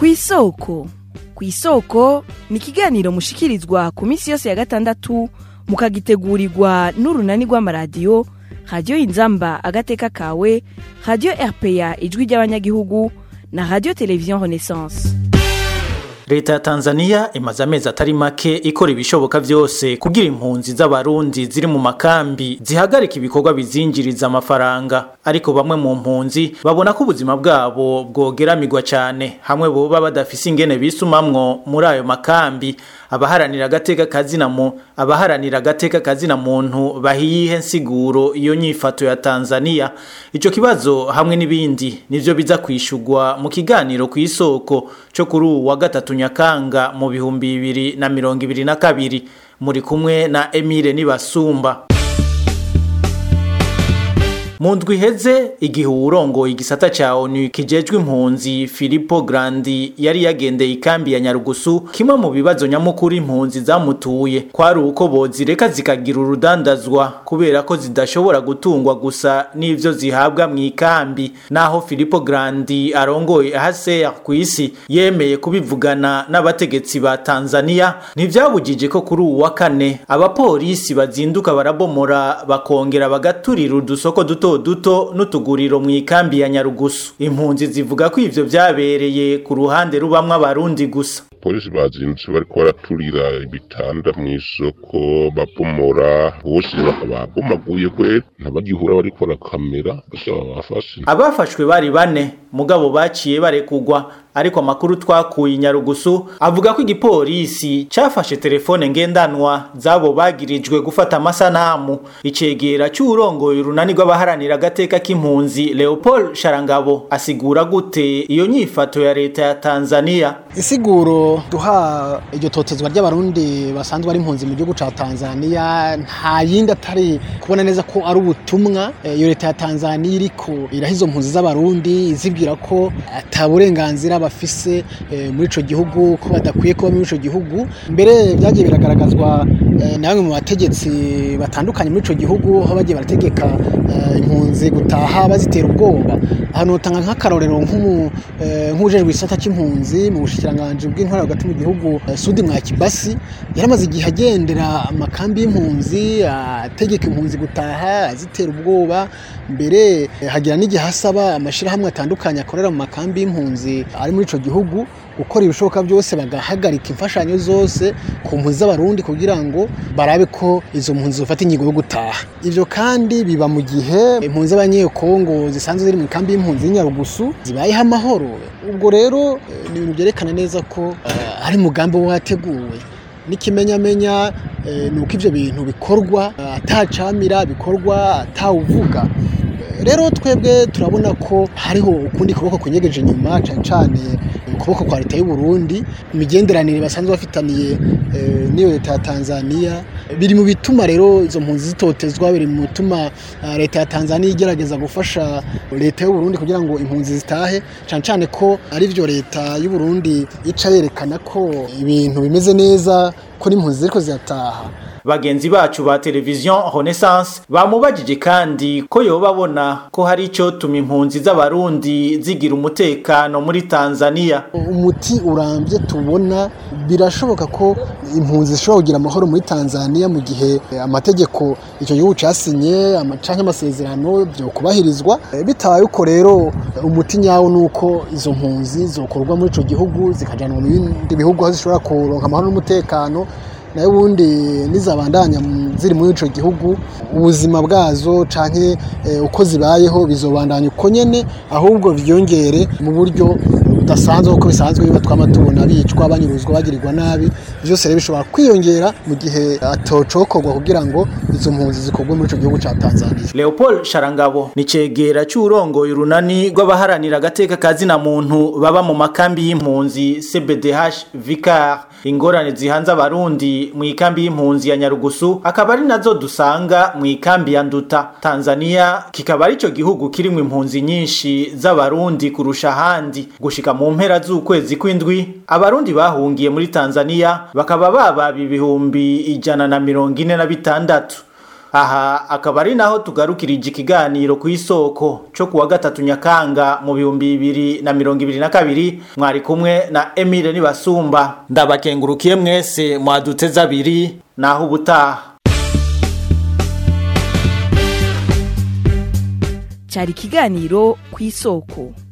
ku isoko ku isoko ni ikiganiro mushikirizwa ku minsi yose ya gatandatu mukagitegurirwa n'urunani rw'amaradiyo radiyo inzamba agateka kawe radiyo rpa ijwi ry'abanyagihugu na radiyo televiziyo renaissance leta ya tanzania imaze amezi atari make ikora ibishoboka byose kugira impunzi z'abarundi ziri mu makambi zihagarika ibikorwa bizinjiriza amafaranga ariko bamwe mu mpunzi babona ko ubuzima bwabo bwogeramirwa cyane hamwe boba badafise ingene bisumamwo muri ayo makambi abaharanira agateka kazina mu abaharanira agateka kazina muntu bahiye nsiguro iyo nyifato ya Tanzania ico kibazo hamwe n'ibindi nivyo biza kwishugwa mu kiganiro ku isoko cyo kuri uwa gatatu nyakanga mu bihumbi bibiri na mirongo ibiri na kabiri muri kumwe na Emile Nibasumba mu ndwi iheze igihe uwurongoye igisata ca onu kijejwe impunzi filipo grandi yari yagendeye ikambi ya nyarugusu kimwe mu bibazo nyamukuru impunzi zamutuye kwari uko bozireka zikagira urudandazwa kubera ko zidashobora gutungwa gusa n'ivyo zihabwa mu ikambi naho filipo grandi arongoye ahaseya ku isi yemeye kubivugana n'abategetsi ba tanzania ntivyabujije ko kuri uwu wa kane abapolisi bazinduka barabomora bakongera bagaturira udusoko duto duto n'utuguriro mu ikambi ya nyarugusu impunzi zivuga ko ivyo vyabereye ku ruhande rubamwo abarundi gusa polisi bazindutse bariko baraturira ibitanda mw'isoko babomora bose babomaguye kwe ntabagihura bariko barakamera basaba babafashe abafashwe bari bane mugabo baciye barekugwa ariko amakuru twakuye nyarugusu avuga ko igipolisi cafashe telefone ngendanwa zabo bagirijwe gufata amasanamu icegera c'uwurongoye urunani rw'abaharanira agateka k'impunzi leopold sharangabo asigura gute iyo nyifato ya leta ya tanzania isiguro duha iryo totezwa ry'abarundi basanzwe ari impunzi mu gihugu ca tanzania nta yindi atari kubona neza ko ari ubutumwa iyo leta ya tanzania iriko iraha izo mpunzi z'abarundi izibwira ko ata burenganzira bafise muri ico gihugu ko badakwiye kuba muri ico gihugu mbere byagiye biragaragazwa na bamwe mu bategetsi batandukanye muri ico gihugu aho bagiye barategeka impunzi gutaha bazitera ubwoba ahantu utanga nk'akarorero nk'ujejwe isata c'impunzi mu bushikiranganji bw'intwara hagati mu gihugu sudi mwa kibasi yaramaze igihe agendera amakambi y'impunzi ategeka impunzi gutaha azitera ubwoba mbere hagira n'igihe asaba amashirahamwe atandukanye akorera mu makambi y'impunzi ari muri ico gihugu gukora ibishoboka byose bagahagarika imfashanyo zose ku mpunzi z'abarundi kugira ngo barabe ko izo mpunzi zofata ingingo yo gutaha ivyo kandi biba mu gihe impunzi z'abanyekongo zisanzwe ziri mu kambi y'impunzi y'inyarugusu zibayeho amahoro ubwo rero ni ibintu byerekana neza ko hari umugambi wateguwe n'ikimenyamenya ni uko ivyo bintu bikorwa atacamira bikorwa atawuvuga rero twebwe turabona ko hariho ukundi kuboko kunyegeje inyuma cyane cyane ukuboko kwa leta y'u Burundi imigenderanire basanzwe bafitaniye n'iyo leta ya Tanzania biri mu bituma rero izo mpunzi zitotezwa biri mu bituma leta ya Tanzania igerageza gufasha leta y'u Burundi kugira ngo impunzi zitahe cyane cyane ko ari byo leta y'u Burundi ica yerekana ko ibintu bimeze neza ko n'impunzi ziriko zirataha bagenzi bacu ba televiziyo renaissance bamubajije kandi ko yoba abona ko hari icyo tuma impunzi z'abarundi zigira umutekano muri tanzania umuti urambye tubona birashoboka ko impunzi zishobora kugira amahoro muri tanzania mu gihe amategeko icyo gihugu cyasinye cyangwa amasezerano byo kubahirizwa bitabaye uko rero umuti nyawo ni uko izo mpunzi zokorwa muri icyo gihugu zikajyanwa mu bindi bihugu aho zishobora kuronka amahoro n'umutekano nayo ubundi nizabandanya ziri muri ico gihugu ubuzima bwazo canke uko zibayeho bizobandanya uko nyene ahubwo vyongere mu buryo budasanzwe uko bisanzwe biba twama tubona bicwa banyuruzwa bagirirwa nabi vyose rero bishobora kwiyongera mu gihe atocokorwa kugira ngo izo mpunzi zikorwe muri ico gihugu ca Tanzania Leopold Sharangabo ni cegera c'urongoye urunani rw'abaharanira agateka kazina muntu baba mu makambi y'impunzi CBDH Vicar ingorane zihanze abarundi mu ikambi y'impunzi ya Nyarugusu akaba ari nazo dusanga mu ikambi ya Nduta Tanzania kikaba ari cyo gihugu kirimo impunzi nyinshi z'abarundi kurusha ahandi gushika mu mpera z'ukwezi kw'indwi abarundi bahungiye muri Tanzania bakaba bababa ibihumbi ijana na mirongo ine na bitandatu aha akaba ari naho tugarukirije ikiganiro ku isoko cyo kuwa gatatu nyakanga mu bihumbi bibiri na mirongo ibiri na kabiri mwari kumwe na Emile Nibasumba ndabakengurukiye mwese mwaduteze abiri naho ubutaha cyari ikiganiro ku isoko